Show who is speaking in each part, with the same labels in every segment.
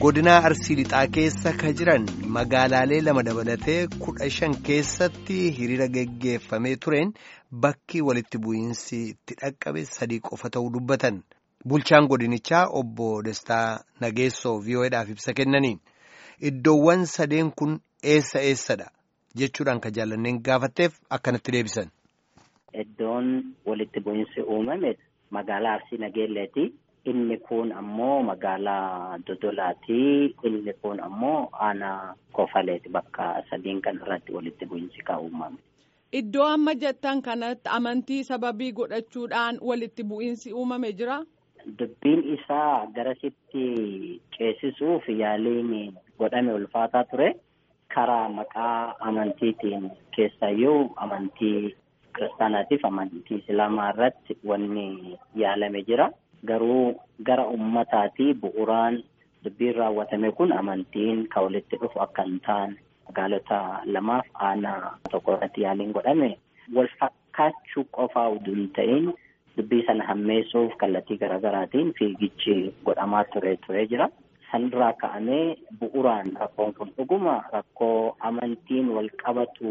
Speaker 1: godinaa arsii lixaa keessa ka jiran magaalaalee lama dabalatee kudha shan keessatti hiriira geggeeffamee tureen bakki walitti bu'iinsi itti dhaqqabe sadii qofa ta'uu dubbatan bulchaan godinichaa obbo Destaa Nageessoo VOAdhaaf ibsa kennanii iddoowwan sadeen kun eessa eessadha jechuudhaan ka jaallanneen gaafatteef akkanatti deebisan.
Speaker 2: Iddoon walitti bu'iinsi uumame magaalaa Arsii Nageelleeti. Inni kun ammoo magaalaa Dodolaati. Inni kun ammoo aanaa Kofaleeti. Bakka sadiin kan irratti walitti bu'iinsi kan uumame.
Speaker 3: Iddoo amma jettan kanatti amantii sababii godhachuudhaan walitti bu'iinsi uumame jira?
Speaker 2: Dubbiin isaa garasitti ceesisuuf yaaliin godhame ulfaataa ture. Karaa maqaa amantiitiin keessayyuu amantii kiristaanaatiif amantii islaamaa irratti wanni yaalame jira. Garuu gara ummataati bu'uuraan dubbiin raawwatame kun amantiin kan walitti dhufu akka hin taane magaalota lamaaf aanaa tokko irratti yaaliin godhame wal fakkaachuu qofaa utuu hin ta'in dubbii sana hammeessuuf kallattii garaagaraatiin fiigichi godhamaa ture ture jira. Sanirraa ka'amee bu'uuraan rakkoon kun dhuguma rakkoo amantiin wal qabatu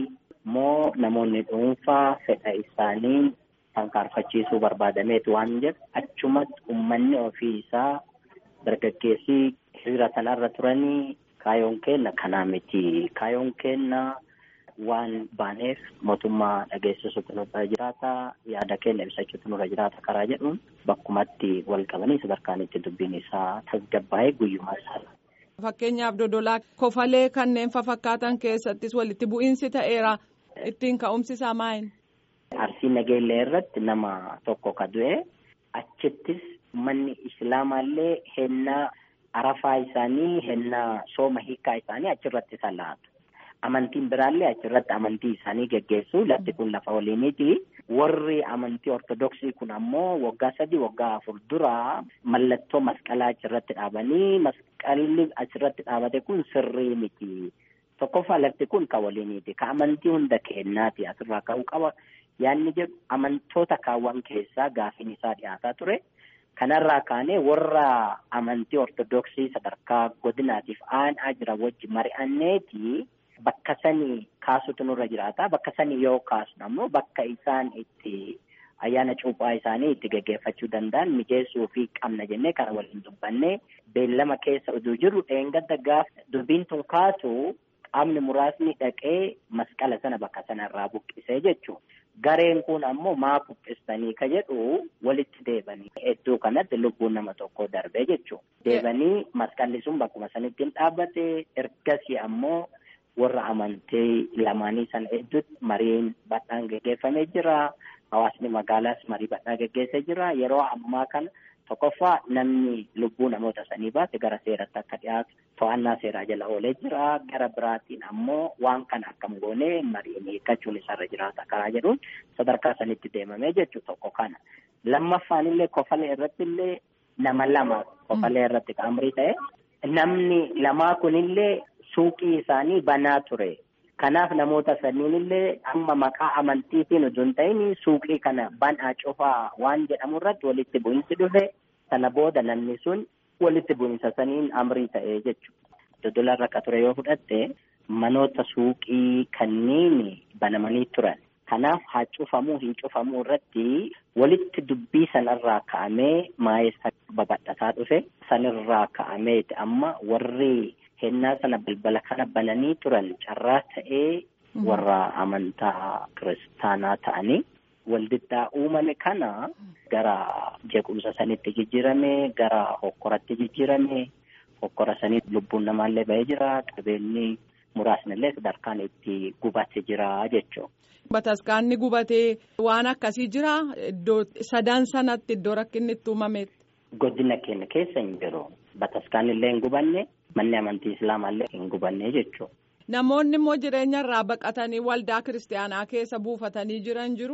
Speaker 2: moo namoonni dhuunfaa fedha isaanii sankaarfachiisuu barbaadameetu waan jedhu achumatti uummanni ofii isaa dargaggeessii hiriira sanarra turanii kaayoon keenna kanaa miti kaayoon keenna waan baaneef mootummaa dhageessisuutu nurra jiraata yaada keenya ibsachuutu nurra jiraata karaa jedhuun bakkumatti wal qabanii sadarkaan itti dubbiin isaa tasgabbaa'ee guyyumaa isaa.
Speaker 3: Fakkeenyaaf dodolaa kofalee kanneen fakkaatan keessattis walitti bu'iinsi ta'eera ittiin ka'umsi isaa maayini?
Speaker 2: Arsii Nageellee irratti nama tokko ka du'e achittis manni islaamaallee hennaa arafaa isaanii hennaa sooma hiikaa isaanii achirratti salaatu. Amantiin biraallee achirratti amantii isaanii geggeessu lafti kun lafa waliiniti. Warri amantii ortodoksii kun ammoo waggaa sadii waggaa afur dura mallattoo masqalaa achirratti dhaabanii masqalli achirratti dhaabate kun sirrii miti. Tokkoffaa lafti kun kan waliiniti. Ka amantii hunda kennaati asirraa ka'uu qaba. Yaanni jedhu amantoota kaawwan keessaa gaafiin isaa dhiyaataa ture. Kanarraa kaanee warra amantii ortodoksii sadarkaa godinaatiif aanaa jira wajji mari'anneeti bakka sanii kaasutu nurra jiraata. Bakka sanii yoo kaasnu ammoo bakka isaan itti ayyaana cuuphaa isaanii itti geggeeffachuu danda'an mijeessuu fi qabna jennee kana waliin dubbannee beellama keessa utuu jiru dheengadda gaafa dubbiin tun kaasu qaamni muraasni dhaqee masqala sana bakka sanarraa buqqisee jechuudha. Gareen kun ammoo maa buqqistanii ka jedhu walitti deebanii iddoo kanatti lubbuun nama tokko darbee jechuudha. Deebanii masqalli sun bakkuma sanitti hin dhaabbate ergasii ammoo warra amantii lamaanii sana hedduutti mariin bal'aan geggeeffamee jira. Hawaasni magaalaas marii bal'aa geggeessee jira. Yeroo ammaa kana tokkoffaa namni lubbuu namoota sanii baase gara seeratti akka dhiyaatu to'annaa seeraa jala oolee jira. Gara biraatiin ammoo waan kana akkam goonee mariin hiikkachuun isarra jiraata karaa jedhuun sadarkaa sanitti deemamee jechuun tokko kana. Lammaffaan illee kofalee irratti illee nama lama kofalee irratti qaamrii ta'e namni lamaa kunillee suuqii isaanii banaa ture. Kanaaf namoota saniin illee amma maqaa amantiitiin utuu hin ta'in suuqii kana banaa cufaa waan jedhamu irratti walitti bu'iinsi dhufe sana booda namni sun walitti bu'iinsa saniin amrii ta'ee jechuudha. Dodola irra akka ture yoo fudhatte manoota suuqii kanneen banamanii turan. Kanaaf haa cufamuu hin cufamuu irratti walitti dubbii sanarraa ka'amee maayessa babal'ataa dhufe sanirraa ka'ameeti amma warri. Hennaa sana balbala kana bananii turan carraa ta'ee warra amantaa kiristaanaa ta'anii waldiddaa uumame kana gara jeequmsa sanitti jijjiirame gara hokkoratti jijjiirame hokkora sanii lubbuun namaallee ba'ee jira qabeenyi muraasni illee sadarkaan itti gubate jira jechuudha.
Speaker 3: Bataskaanni gubatee waan akkasii jira iddoo sadan sanatti iddoo rakkinni itti uumametti.
Speaker 2: Godina keenya keessa hin jiru. Bataskaanni illee hin gubanne. Manni amantii islaamallee hin gubanne jechuudha.
Speaker 3: Namoonni immoo jireenya irraa baqatanii waldaa kiristaanaa keessa buufatanii jiran jiru.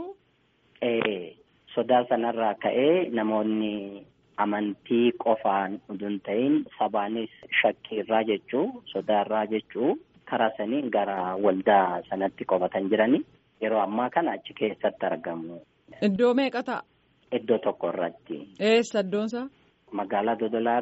Speaker 2: Sodaa sanarraa ka'ee namoonni amantii qofaan utuu hin ta'in sabaanis shakkii irraa jechuu sodaa irraa jechuu karaa saniin gara waldaa sanatti qofatan jiranii yeroo ammaa kana achi keessatti argamu.
Speaker 3: Iddoo meeqa ta'a?
Speaker 2: Iddoo tokko irratti.
Speaker 3: Eessa iddoonsaa?
Speaker 2: Magaalaa Dodolaa irraa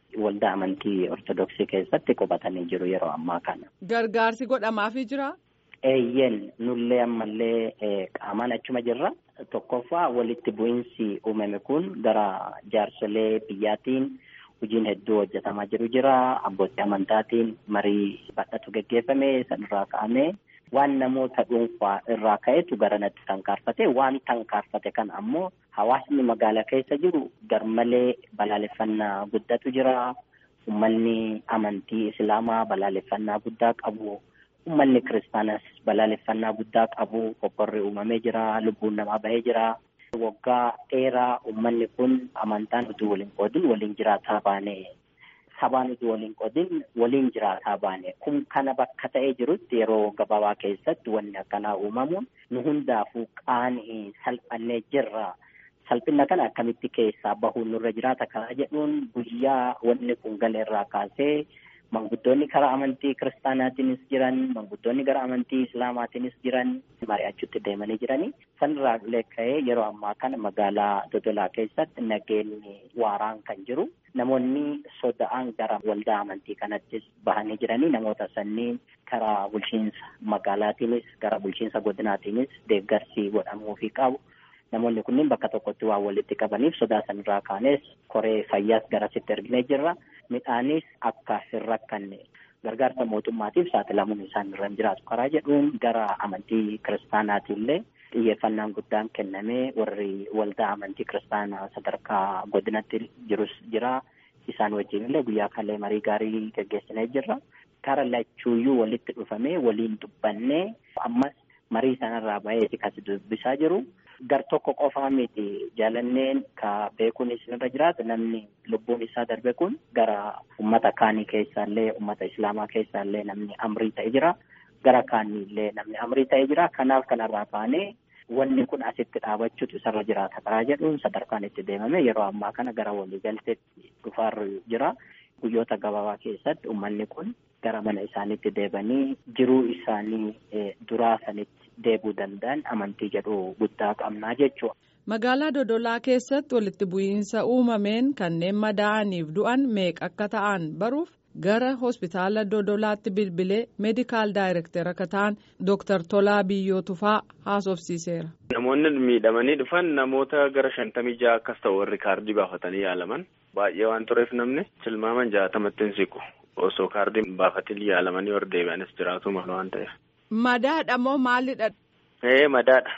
Speaker 2: waldaa amantii ortodoksii keessatti qubatanii jiru yeroo ammaa kana.
Speaker 3: Gargaarsi godhamaafii jira?
Speaker 2: Eeyyeen nullee ammallee qaamaan achuma jirra. Tokkoffaa walitti bu'iinsi uumame kun gara jaarsolee biyyaatiin hojiin hedduu hojjetamaa jiru jira. Abbootii amantaatiin marii bal'atu geggeeffame sanirraa ka'amee waan namoota dhuunfaa irraa ka'etu garanatti tankaarfate waan tankaarfate kan ammoo hawaasni magaalaa keessa jiru garmalee balaaleffannaa guddatu jira. Uummanni amantii islaamaa balaaleffannaa guddaa qabu. Uummanni kiristaanas balaaleffannaa guddaa qabu. Qophoorri uumamee jira. Lubbuun namaa bahee jira. Waggaa dheeraa uummanni kun amantaan utuu waliin qoodin waliin jiraataa baane. Sabaan utuu waliin qoodin waliin jiraataa baane. Kun kana bakka ta'ee jirutti yeroo gabaabaa keessatti wanni akkanaa uumamuun nu hundaafuu qaanii salphannee jirra. Salphina kana akkamitti keessaa bahuun nurra jiraata karaa jedhuun guyyaa wanni kun galeerraa kaasee manguddoonni karaa amantii kiristaanaatiinis jiran manguddoonni gara amantii islaamaatiinis jiran mari'achuutti deemanii jiranii sanirraa ka'ee yeroo ammaa kana magaalaa Dodolaa keessatti nageenyi waaraan kan jiru namoonni soda'an gara waldaa amantii kanattis bahanii jiranii namoota sanniin karaa bulchiinsa magaalaatiinis gara bulchiinsa godinaatiinis deeggarsi godhamuufii qabu. Namoonni kunniin bakka tokkotti waan walitti qabaniif sodaa sanirraa kaanes koree fayyaas garasitti erginee jirra. Midhaanis akka hin rakkanne gargaarsa mootummaatiif saaxilamuun isaan irra hin jiraatu karaa jedhuun gara amantii kiristaanaatiillee xiyyeeffannaan guddaan kennamee warri waldaa amantii kiristaanaa sadarkaa godinatti jirus jira. Isaan wajjin illee guyyaa kallee marii gaarii geggeessinee jirra. Kara lachuuyyuu walitti dhufamee waliin dubbannee ammas marii sanarraa baheeti kan dubbisaa jiru. Gar tokko qofaa miti jaalanneen ka beekuun isinirra jiraatu namni lubbuun isaa darbe kun gara ummata kaanii keessaallee ummata islaamaa keessaallee namni amrii ta'e jira. Gara kaaniillee namni amrii ta'e jira. Kanaaf kanarraa kaanee wanni kun asitti dhaabachuutu isarra jiraata karaa jedhuun sadarkaan itti deemame yeroo ammaa kana gara waliigalteetti dhufaarra jira. Guyyoota gabaabaa keessatti uummanni kun gara mana isaaniitti deebanii jiruu isaanii duraa sanitti deebuu danda'an amantii jedhu guddaa qabnaa jechuudha.
Speaker 3: Magaalaa Dodolaa keessatti walitti bu'iinsa uumameen kanneen madaa'aniif du'an meeqa akka ta'an baruuf gara hospitaala Dodolaatti bilbilee meedikaal daayirektera akka ta'an Dooktar Tolaa Biyyoo Tufaa haasofsiiseera.
Speaker 4: Namoonni miidhamanii dhufan namoota gara shantamii ja'a akkas ta'u warri kaardii baafatanii yaalaman baay'ee waan tureef namni tilmaaman jaatamatti hin siqu osoo kaardii baafatanii yaalamanii warra deebi'anis jiraatu mala waan ta'eef.
Speaker 3: Madaadha moo maalidha?
Speaker 4: Ee madaadha.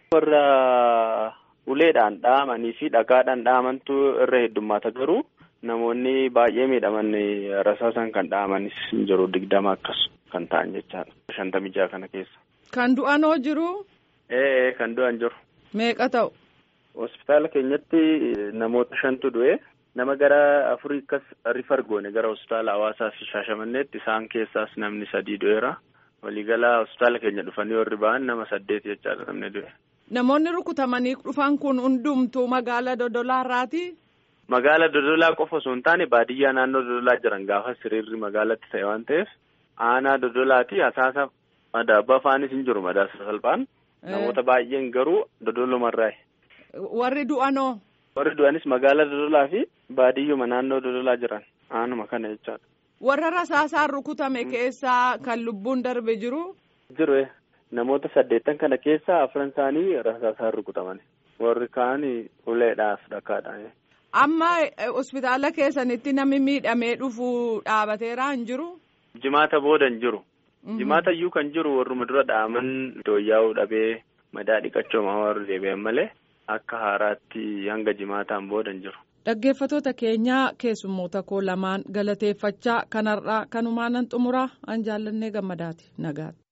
Speaker 4: Warra uleedhaan dhahamanii fi dhagaadhaan dhahamantu irra heddummaata garuu namoonni baay'ee miidhaman rasaasan kan dhahamanis jiru digdama akkas kan ta'an jechaadha. Shantamii ja'a kana keessa.
Speaker 3: Kan du'anoo jiru?
Speaker 4: Ee kan du'an jiru.
Speaker 3: Meeqa ta'u?
Speaker 4: Hospitaala keenyatti namoota shantu du'e. Nama gara afurii akkas rifar goone gara hospitaala hawaasaa fi shaashamanneetti isaan keessaas namni sadii du'eera. Waliigalaa hospitaala keenya dhufanii warri ba'an nama saddeet jechaadha namni du'e.
Speaker 3: Namoonni rukutamanii dhufan kun hundumtuu magaalaa Dodolaa irraati?
Speaker 4: Magaala Dodolaa qofa osoo hin taane baadiyyaa naannoo Dodolaa jiran gaafa siriirri magaalatti ta'e waan ta'eef aanaa Dodolaati hasaasa madaabaa faanis hin jiru madaasa salphaan namoota baay'een garuu Dodolumarraayi.
Speaker 3: Warri du'anoo?
Speaker 4: Warri du'anis magaala Dodolaa fi baadiyyuma naannoo Dodolaa jiran aanuma kana jechaadha.
Speaker 3: Warra rasaasaan rukutame keessaa kan lubbuun darbe jiru?
Speaker 4: Jiru namoota saddeettan kana keessaa afran isaanii rasaasaan rukutaman warri kaan uleedhaaf dhakaadhaan.
Speaker 3: Amma hospitaala keessanitti namni miidhamee dhufu dhaabateeraa hin jiru?
Speaker 4: Jimaata booda hin jiru. Jimaata iyyuu kan jiru warruma dura dhaaman dooyyaa'uu dhabee madaa dhiqachooma warri deebi'an malee akka haaraatti hanga jimaataan booda hin jiru.
Speaker 3: Dhaggeeffatoota keenyaa keessummoota koo lamaan galateeffachaa kanarraa kanumaanan xumuraa an jaallannee gammadaati nagaatti.